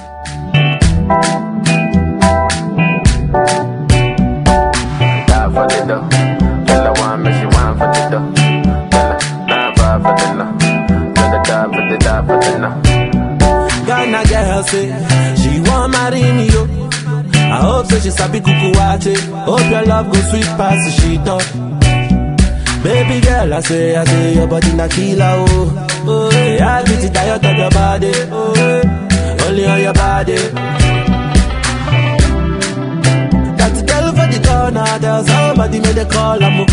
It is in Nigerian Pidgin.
Die for the dough. Tell her one, make she wine for the dough. Tell her nine five for the no. Tell her die for the die for the no. Ghana girl say she want marry me yo. I hope say she sabi kuku wache. Hope your love go sweet past the she talk. Baby girl, I say, I say your body na killer oh. Oh, yeah, I get it diet of your body. Oh, yeah. only on your body. That girl for the corner, there's somebody made a call. I'm